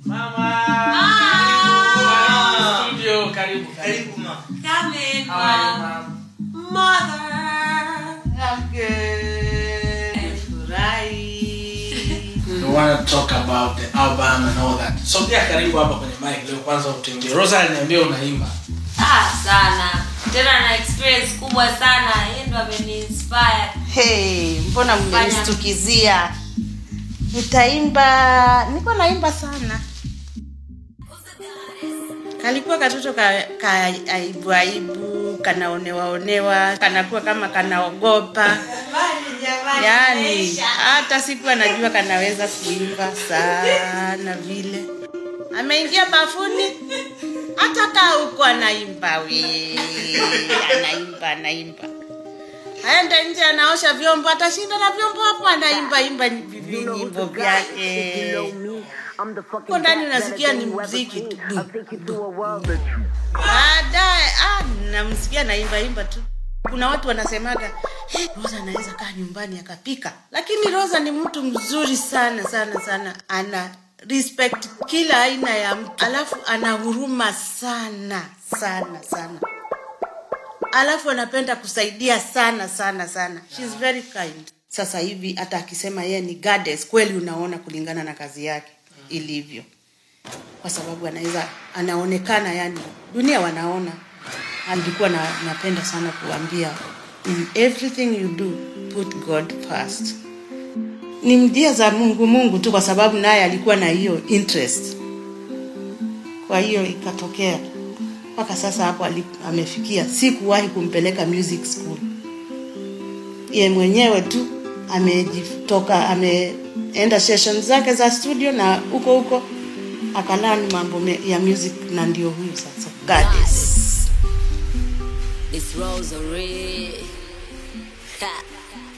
Mama. Ah. Studio, karibu. Karibu ma. Come in, How are you, mom. mom? Mother. I'm good. Furahi. We want to talk about the album and all that. Sogea karibu hapa kwenye mic leo kwanza utembee. Rosa aliniambia unaimba. Ah, sana tena na experience kubwa sana yeye ndo ameniinspire Hey, mbona mmenistukizia? Nitaimba, niko naimba sana. Kalikuwa katoto ka, ka aibu aibu, kanaonewaonewa, kanakuwa kama kanaogopa. Yaani hata siku anajua kanaweza kuimba sana vile. Ameingia bafuni hata kaa huko anaimba we, anaimba anaimba aende nje anaosha vyombo atashinda na vyombo hapo anaimba imba vinyimbo vyake huko ndani unasikia ni mziki tu baadaye ah, namsikia naimba imba tu kuna watu wanasemaga hey, rosa anaweza kaa nyumbani akapika lakini rosa ni mtu mzuri sana sana sana ana respect kila aina ya mtu alafu ana huruma sana sana sana alafu anapenda kusaidia sana sana sana She's very kind sasa hivi hata akisema yeye ni goddess kweli unaona kulingana na kazi yake ilivyo kwa sababu anaweza anaonekana yani dunia wanaona alikuwa na, napenda sana kuambia in everything you do put god first ni njia za mungu mungu tu kwa sababu naye alikuwa na hiyo interest kwa hiyo ikatokea mpaka sasa hapo ali- amefikia sikuwahi kumpeleka music school ye mwenyewe tu amejitoka ameenda session zake za studio na huko huko akalani mambo me- ya music na ndio huyu sasa goddess It's rosary. Ha.